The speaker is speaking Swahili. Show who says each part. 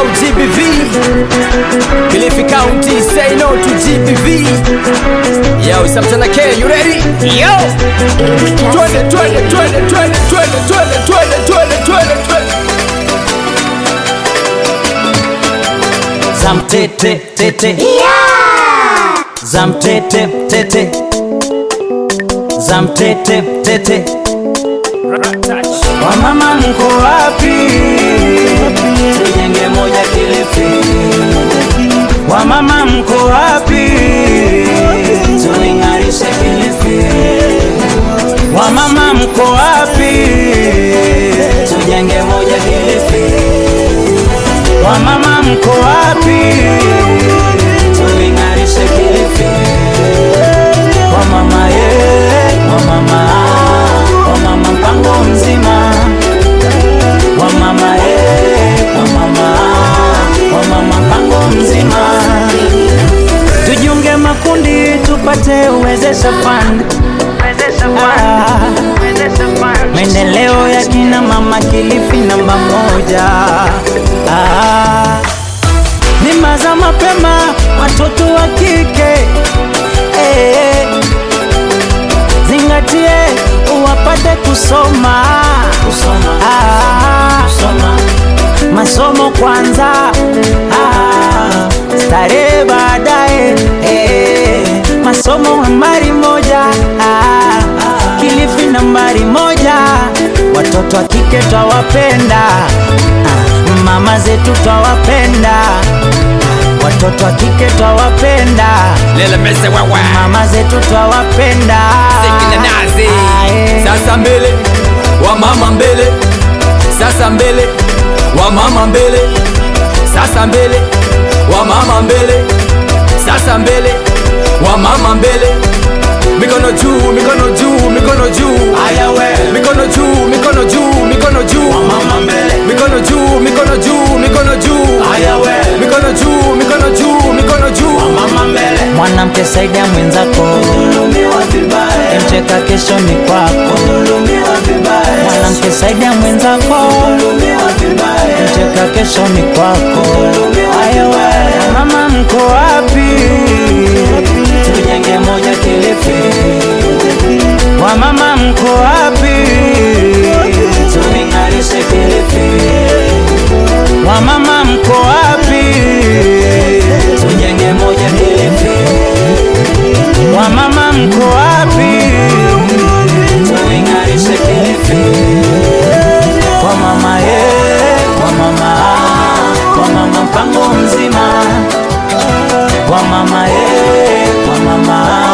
Speaker 1: au GBV Kilifi County say no to GBV Yo Samtana K you ready Yo Twende twende twende twende twende twende twende twende twende twende
Speaker 2: Zamtete tete Zamtete tete Zamtete tete Wamama mko wapi? Tujenge moja Kilifi. Wamama mko wapi? Tuing'arishe Kilifi. Wamama mko wapi? Tujenge moja Kilifi. Wamama mko wapi? Tuing'arishe Kilifi. Wamama ye, wamama, wamama mpango mzima. Wamama ye, wamama, wamama mpango mzima. Tujiunge makundi tupate uwezesha fund. Ah, maendeleo ya kina mama Kilifi namba moja. Ah, mimba za mapema watoto wa kike eh, zingatie uwapate kusoma, kusoma. Ah, kusoma. masomo kwanza ah, starehe baadaye eh, masomo nambari moja ah, Kilifi nambari moja watoto wa kike twawapenda ah, mama zetu twawapenda watoto wa kike twawapenda
Speaker 1: Lele mese wewe
Speaker 2: mama zetu twawapenda
Speaker 1: Sikina nazi
Speaker 2: Ae.
Speaker 1: Sasa mbele Wamama mbele Sasa mbele Wamama mbele Sasa mbele Wamama mbele Sasa mbele Wamama mbele Mikono juu, mikono juu, mikono juu
Speaker 2: Aya we.
Speaker 1: Mikono juu, mikono juu, mikono juu
Speaker 2: Wamama mbele.
Speaker 1: Mikono juu, mikono juu, mikono juu
Speaker 2: Aya we.
Speaker 1: Mikono juu, mikono juu, mikono juu
Speaker 2: mwanamke saidia mwenzako emcheka kesho ni kwako mwanamke saidia mwenzako emcheka kesho ni kwako ayowe mama mko wapi tujenge moja kilifi wamama mko wapi tuing'arishe kilifi wamama mko wapi tujenge moja kilifi wamama mko wapi tuing'arishe kilifi kwa mama ye kwa mama kwa mama mpango mzima kwa mama ye kwa mama